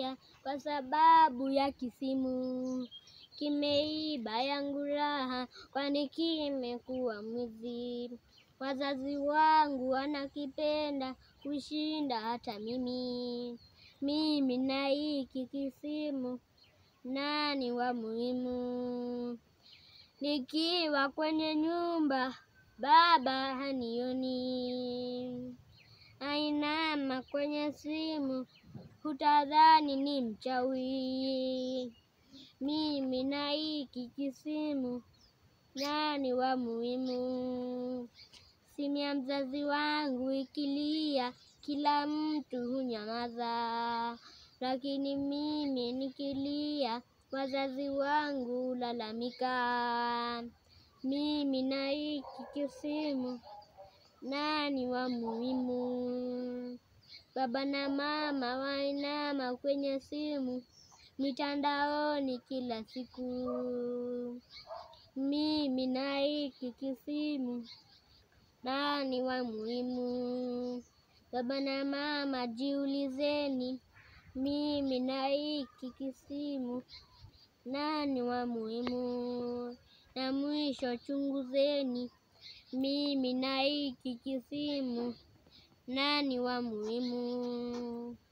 kulia kwa sababu ya kisimu. Kimeiba yangu raha, kwani kimekuwa mwizi. Wazazi wangu wanakipenda kushinda hata mimi. Mimi na hiki kisimu, nani wa muhimu? Nikiwa kwenye nyumba, baba hanioni. Ainama kwenye simu, hutadhani ni mchawi. Mimi na hiki kisimu, nani wa muhimu? Simu ya mzazi wangu ikilia, kila mtu hunyamaza, lakini mimi nikilia, wazazi wangu hulalamika. Mimi na hiki kisimu, nani wa muhimu? Baba na mama wainama kwenye simu, mitandaoni kila siku. Mimi na hiki kisimu, nani wa muhimu? Baba na mama jiulizeni, mimi na hiki kisimu, nani wa muhimu? Na mwisho chunguzeni, mimi na hiki kisimu, nani wa muhimu?